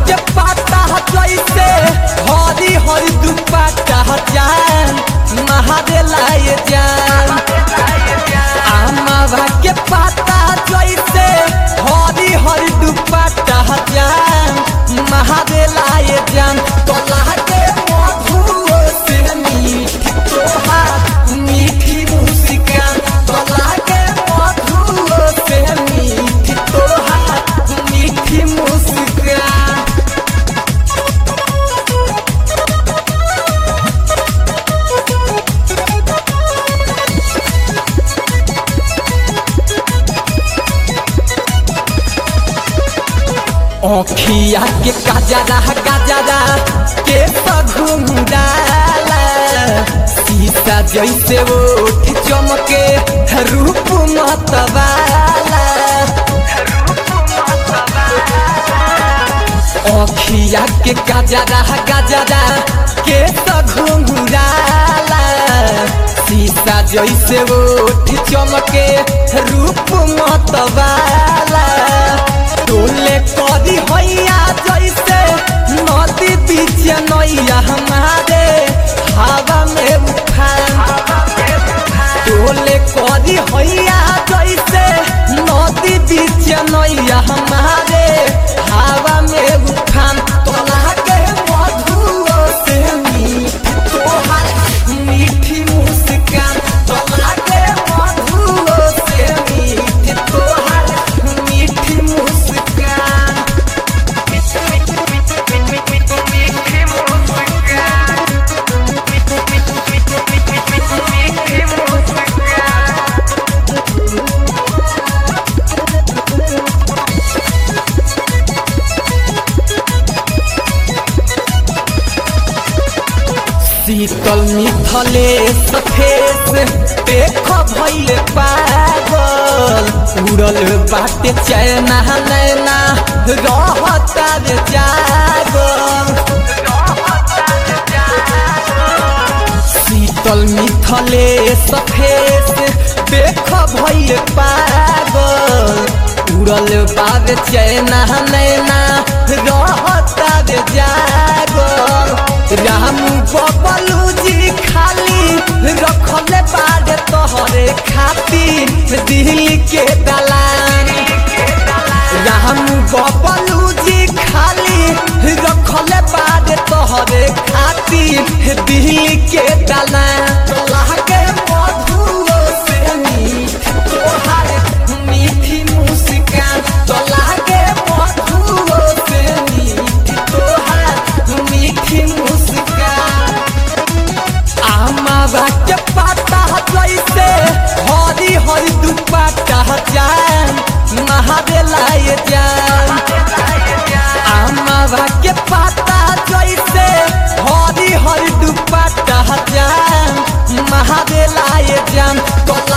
के पाता जैसे हरी हरी दुपट्टा जान महादेला ये जान आमावा के पाता जैसे हरी हरी दुपट्टा जान महादेला ये जान तोला के मधुओ से मीठी तोहार मीठी मुस्कान तोला के मधुओ से मीठी तोहार मीठी मुस्कान ओखिया के काजरा काजरा के घुंडाला सीता जैसे ओठ चमके रूप मतवाला ओखिया के काजरा काजरा के घुंडाला सीता जैसे ओठ चमके रूप मतवाला डोले करी हैया जैसे नदी बीच नैया हमारे हवा में उफान डोले करी हैया जैसे नदी बीच नैया हमारे हवा में उफान तोला के मधुओ से मीठी तोहार मीठी मुस्कान तोला के मधुओ से मीठी तोहार मीठी मुस्कान शीतल मिथले सफेद देख भैले पागल उड़ल बाटे चैना नैना रहता रे जागल शीतल मिथले सफेद देख भैले पागल उड़ल बाबे चैना नैना रहता रे जागल राम बबलू जी खाली रखले बाड़े तोहरे खातिर दिल के दलान राम बबलू जी खाली रखले बाड़े तोहरे खातिर दिल के दलान तोला के मधुओ से मीठी तोहार मीठी मुस्कान तोला के मधुओ से मीठी तोहार मीठी मुस्कान आमावा के पाता जैसे हरी हरी दुपट्टा जान महादेला ये जान आमावा के पाता जैसे हरी हरी दुपट्टा जान महादेला ये जान तोला